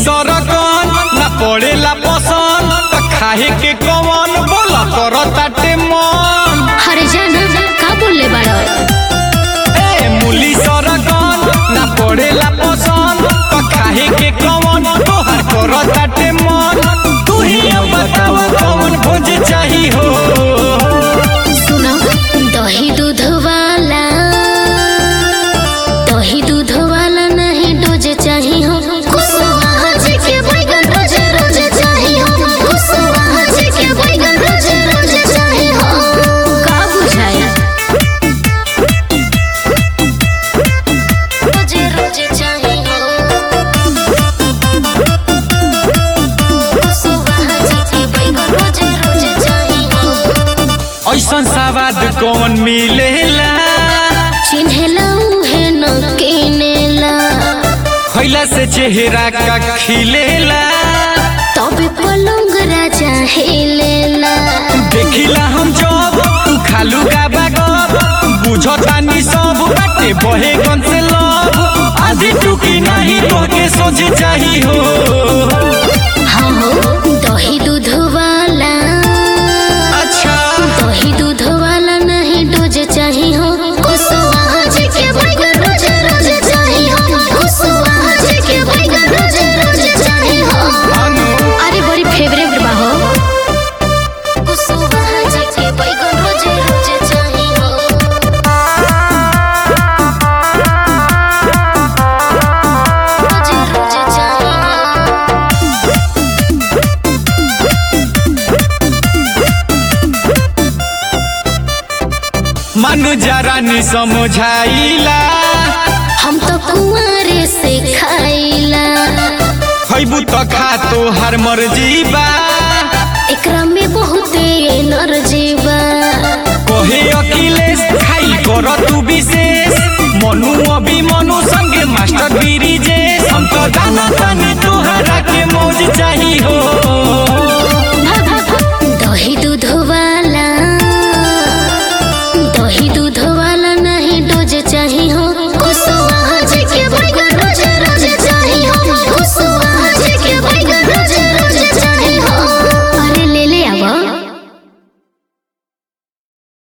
सरगन ना पड़ेला पसंद त खाए के कवन बोल कर ताटे मन हरे जाना का बोलले बाड़ो ए मूली सरगन ना पड़ेला पसंद त खाए के कवन तोहार कर ताटे मन तू ही अब बताव कवन भोज चाही हो सुनो दही दूध वाला दही दूध वाला नहीं डोज चाही हो कुसुमा जी के बैगन रोज रोज चाही हो कुसुमा जी के बैगन रोज रोज चाही हो का बुझाया रोज रोज चाही हो कुसुमा जी के बैगन रोज रोज चाही हो ऐसन सवाद कौन मिलेला चिन्हेला उहे न किनेला खैला से चेहरा का खिलेला तबे पलंग राजा हेलेला देखिला हम जब तू खालू गाबा गब बुझतानी सब बाटे बहे गन से लब आधी टुकी नहीं तोके सोच चाही हो हाँ हो दही दूध वाला अच्छा दही दूध वाला नहीं डोज चाही हो कुसुमा जी के बैगन रोज रोज चाही हो कुसुमा जी के बैगन रोज रोज चाही हो अनु अरे बड़ी फेवरेट बा हो कुसुमा जी के बैगन रोज रोज चाही हो रोज रोज चाही हो मनु जरा नि समझाइला हम तो कुंवारे से खाइला खैबू त खा तो हर मर्जी बा एकरा में बहुते एनर्जी बा कहे अखिलेश खाई कर तू विशेष मनु अभी मनु संगे मास्टर गिरी जे हम तो जाना तानी तोहरा के मौज चाही हो